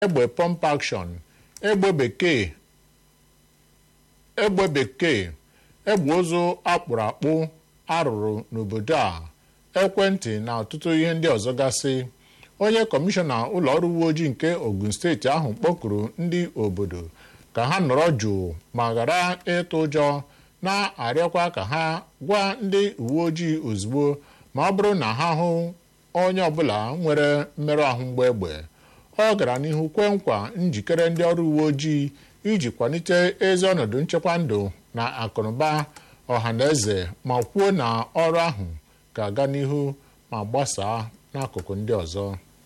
egbe pump action egbe bekee egbe bekee egbe ụzụ akpụrụ akpụ arụrụ n'obodo a ekwentị na ọtụtụ ihe ndị ọzọ gasị onye kọmishọna ụlọ ọrụ uwe ojii nke ogun steeti ahụ kpọkuru ndị obodo ka ha nọrọ jụụ ma ghara ịtụ ụjọ na-arịọkwa ka ha gwa ndị uwe ojii ozugbo ma ọ bụrụ na ha hụ onye ọbụla nwere mmerụ ahụ mgbe egbe ọ gara n'ihu kwee nkwa njikere ndị ọrụ uwe ojii iji kwalite ezi ọnọdụ nchekwa ndụ na akụnụba ọha na eze ma kwuo na ọrụ ahụ ga-aga n'ihu ma gbasaa n'akụkụ ndị ọzọ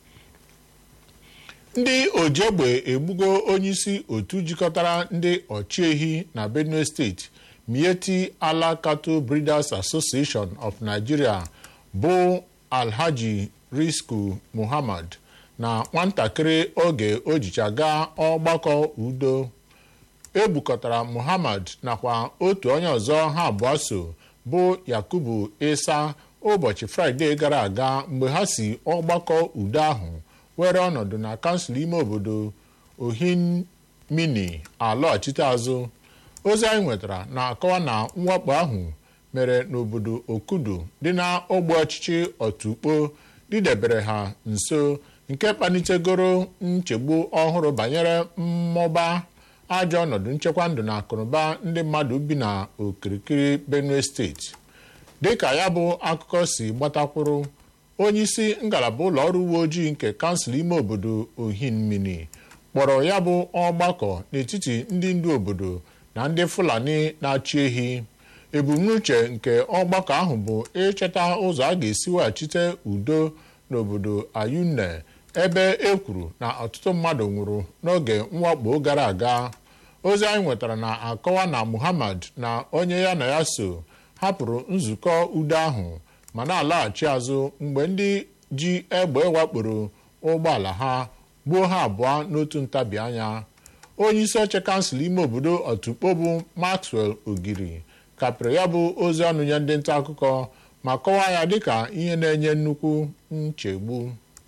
ndị ojiegbe egbugo onyeisi otu jikọtara ndị ọchịehi na benue steeti mieti ala cattle breeders association of nigeria bụ alhaji risku muhammad na nwatakịrị oge o jicha gaa ọgbakọ udo egbukọtara muhammad nakwa otu onye ọzọ ha abụọ so bụ yakubu isa ụbọchị fraịde gara aga mgbe ha si ọgbakọ udo ahụ were ọnọdụ na kansụl ime obodo ohinmini alọghachite azụ ozi anyị nwetara na-akọwa na mwakpo ahụ mere n'obodo okudu dị na ogbe ọchịchị otukpo didebere ha nso nke kpalitegoro nchegbu ọhụrụ banyere mmụba ajọ ọnọdụ nchekwa ndụ na akụnụba ndị mmadụ bi na okirikiri benue steeti dịka ya bụ akụkọ si gbatakwuru onyeisi ngalaba ụlọ ọrụ uwe ojii nke kansụl ime obodo ohinmini kpọrọ ya bụ ọgbakọ n'etiti ndị ndu obodo na ndị fulani na-achị ehi ebumnuche nke ọgbakọ ahụ bụ ịchọta ụzọ a ga-esi weghachite udo n'obodo ayunne ebe e kwuru na ọtụtụ mmadụ nwụrụ n'oge mwakpo gara aga ozi anyị nwetara na-akọwa na muhammad na onye ya na ya so hapụrụ nzukọ udo ahụ ma na-alaghachi azụ mgbe ndị ji egbe wakporo ụgbọala ha gbuo ha abụọ n'otu ntabi anya onye isi oche kansụl ime obodo otukpo bụ maxwell ogiri kapịrị ya bụ ozi ọnụ nye ndị nta akụkọ ma kọwaa ya dịka ihe na-enye nnukwu nchegbu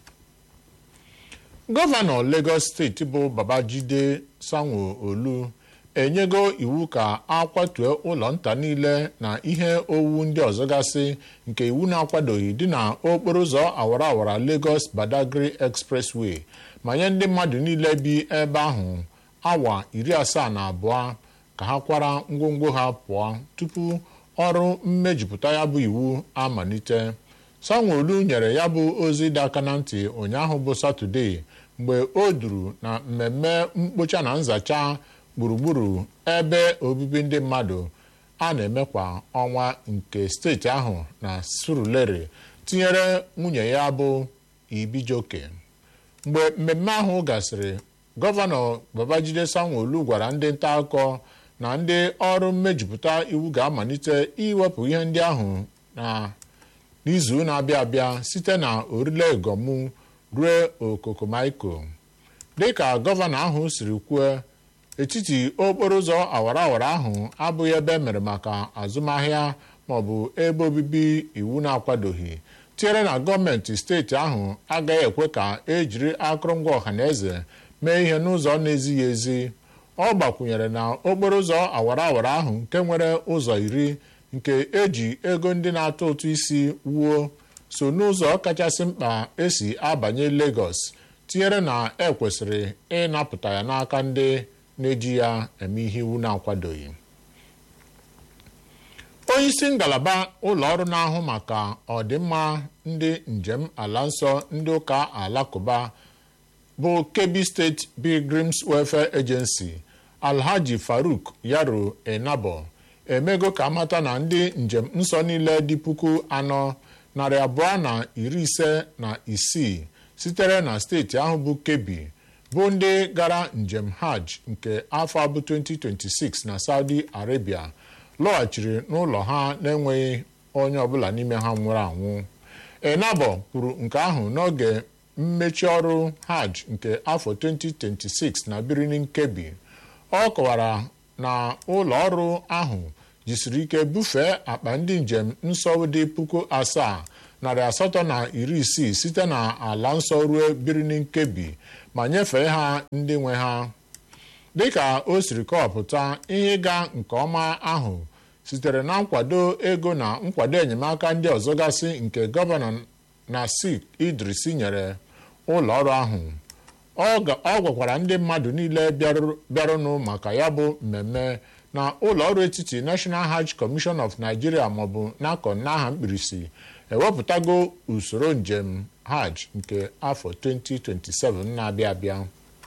gọvanọ Lagos steeti bụ Babajide Sanwo-Olu enyego iwu ka akwatue ụlọ nta niile na ihe owuwu ndị ọzọ gasị nke iwu na-akwadoghị dị na okporo ụzọ awara awara Lagos Badagry Expressway ma nye ndị mmadụ niile bi ebe ahụ awa iri asaa na abụọ ka ha kwara ngwongwo ha pụọ tupu ọrụ mmejupụta ya bụ iwu amalite Sanwo-Olu nyere ya bụ ozi dị aka na ntị ụnyaahụ bụ Satọde mgbe o duru na mmemme mkpocha na nzacha gburugburu ebe obibi ndị mmadụ a na-eme kwa ọnwa nke steeti ahụ na Surulere tinyere nwunye ya bụ Ibijoke mgbe mmemme ahụ gasịrị gọvanọ Babajide Sanwo-Olu gwara ndị nta akụkọ na ndị ọrụ mmejupụta iwu ga-amalite iwepụ ihe ndị ahụ na n'izu na-abịa abịa site na orile gomu ruo okokomaiko dịka gọvanọ ahụ siri kwuo etiti okporo ụzọ awara awara ahụ abụghị ebe emere maka azụmahịa maọbụ ebe obibi iwu na-akwadoghị tinyere na gọọmenti steeti ahụ agaghị ekwe ka ejiri akụrụngwa ọhaneze mee ihe n'ụzọ na-ezighị ezi ọ gbakwunyere na okporo ụzọ awara awara ahụ nke nwere ụzọ iri nke eji ego ndị na-atụ ụtụ isi wuo so n'ụzọ kachasị mkpa esi abanye Lagos tinyere na ekwesịrị ịnapụta ya n'aka ndị na-eji ya eme ihe iwu na-akwadoghị onyeisi ngalaba ụlọ ọrụ na-ahụ maka ọdịmma ndị njem ala nsọ ndị ụka alakụba bụ Kebbi State Pilgrims Welfare Agency Alhaji Faruk Yaro Enabo emego ka amata na ndị njem nsọ niile dị puku anọ narị abụọ na iri ise na isii sitere na steeti ahụ bụ Kebbi bụ ndị gara njem hajj nke afọ abụ 2026 na Saudi Arabia lọghachiri n'ụlọ ha na-enweghị onye ọbụla n'ime ha nwụrụ anwụ Enabo kwuru nke ahụ n'oge mmechi ọrụ hajj nke afọ 2026 na Birnin Kebbi ọ kọwara na ụlọ ọrụ ahụ jisiri ike bufee akpa ndị njem nsọ dị puku asaa narị asatọ na iri isii site na ala nsọ ruo Birnin Kebbi ma nyefee ha ndị nwe ha dịka o siri kọwapụta ihe ịga nke ọma ahụ sitere na nkwado ego na nkwado enyemaka ndị ọzọ gasị nke gọvanọ Nasik Idris nyere ụlọ ọrụ ahụ ọ gwakwara ndị mmadụ niile bịarụnụ maka ya bụ mmemme na ụlọ ọrụ etiti National Hajj Commission of Nigeria maọbụ NACON n'aha mkpirisi ewepụtago usoro njem hajj nke afọ 2027 na-abịa abịa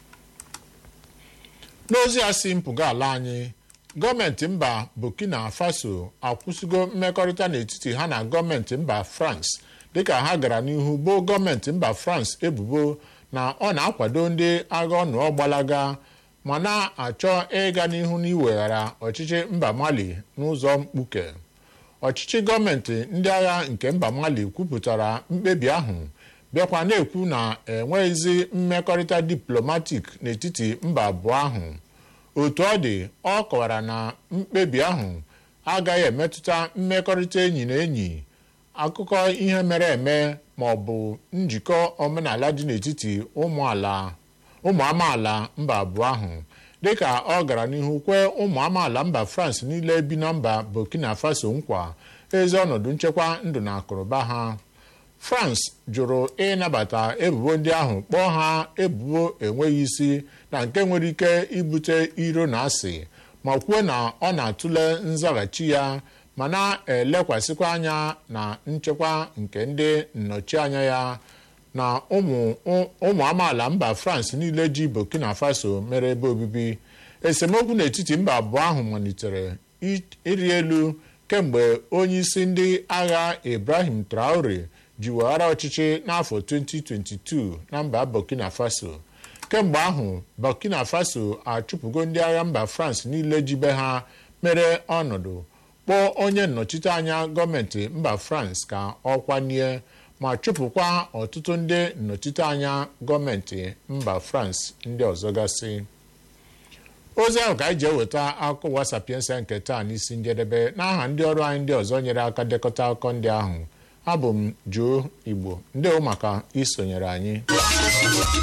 n'ozi a si mpụga ala anyị gọọmenti mba Burkina Faso akwụsịgo mmekọrịta n'etiti ha na gọọmenti mba France dịka ha gara n'ihu boo gọọmenti mba France ebubo na ọ na-akwado ndị agha ọnụọ gbalaga ma na-achọ ịga n'ihu n'iweghara ọchịchị mba Mali n'ụzọ mkpuke ọchịchị gọọmenti ndị agha nke mba Mali kwupụtara mkpebi ahụ bịakwa na-ekwu na enweghịzi mmekọrịta diplomatik n'etiti mba abụọ ahụ otu ọ dị ọ kọwara na mkpebi ahụ agaghị emetụta mmekọrịta enyi na enyi akụkọ ihe mere eme ma ọ bụ njikọ omenala dị n'etiti ụmụ amaala mba abụọ ahụ dịka ọ gara n'ihu kwee ụmụ amaala mba France niile bi na mba Burkina Faso nkwa ezi ọnọdụ nchekwa ndụ na akụrụba ha France jụrụ ịnabata ebubo ndị ahụ kpọọ ha ebubo enweghị isi na nke nwere ike ibute iro na asị ma kwuo na ọ na-atụle nzaghachi ya ma na-elekwasịkwa anya na nchekwa nke ndị nnọchianya ya na ụmụ amaala mba France niile ji Burkina Faso mere ebe obibi esemokwu n'etiti mba abụọ ahụ malitere ịrị elu kemgbe onyeisi ndị agha Ibrahim Traore ji weghara ọchịchị n'afọ 2022 na mba Burkina Faso kemgbe ahụ Burkina Faso achụpụgo ndị agha mba France niile jibe ha mere ọnọdụ kpọọ onye nnọchite anya gọọmenti mba France ka ọ kwanye ma chụpụkwa ọtụtụ ndị nnọchite anya gọọmenti mba France ndị ọzọ gasị ozi ahụ ka anyị ji eweta akụkọ ụwa sapiensa nke taa n'isi njedebe n'aha ndị ọrụ anyị ndị ọzọ nyere aka dekọta akụkọ ndị ahụ abụ m Joe Igbo ndewo maka isonyere anyị